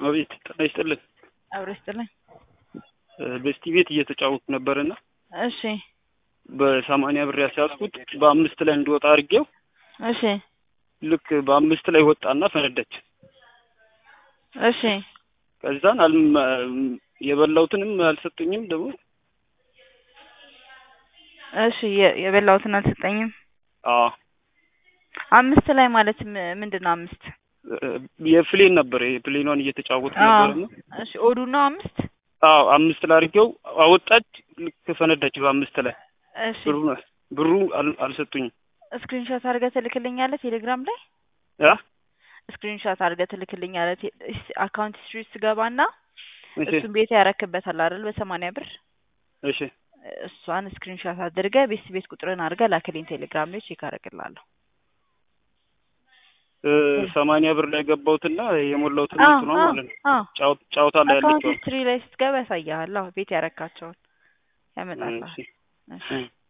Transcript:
አቤት ጤና ይስጥልን። አብሮ ይስጥልኝ። በስቲ ቤት እየተጫወቱ ነበርና እሺ በሰማንያ ብር ያስያዝኩት በአምስት ላይ እንዲወጣ አድርጌው እሺ ልክ በአምስት ላይ ወጣና ፈነዳች። እሺ ከዛን አልም የበላሁትንም አልሰጡኝም ደግሞ እሺ የ- የበላሁትን አልሰጠኝም። አዎ አምስት ላይ ማለት ም- ምንድን ነው አምስት? የፕሌን ነበር የፕሌኗን እየተጫወቱ አዎ ነበርና እሺ ኦዱ ነው አምስት? አዎ አምስት ላይ አድርጌው አወጣች። ልክ ፈነዳች በአምስት ላይ እሺ ብሩ ብሩ አል- አልሰጡኝም። ስክሪንሾት አድርገህ ትልክልኛለህ ቴሌግራም ላይ? ያ ስክሪንሾት አድርገህ ትልክልኛለህ ቴ- እስ- አካውንት ሂስትሪ ውስጥ ትገባና እሺ እሱን ቤት ያረክበታል አይደል በሰማንያ ብር እሺ እሷን ስክሪንሾት አድርገህ ቤት ቤት ቁጥርን አድርገህ ላክልኝ ቴሌግራም ላይ ቼክ አደርግልሃለሁ። እ ሰማንያ ብር ላይ ገባሁትና የሞላሁትን አዎ እንትኗ አዎ ማለት ነው አዎ ጫው- ጫወታ ላይ አካውንት ያለችው ሂስትሪ ላይ ስትገባ ያሳያል። አዎ ቤት ያረካቸውን ያመጣልሃል። እሺ እሺ እ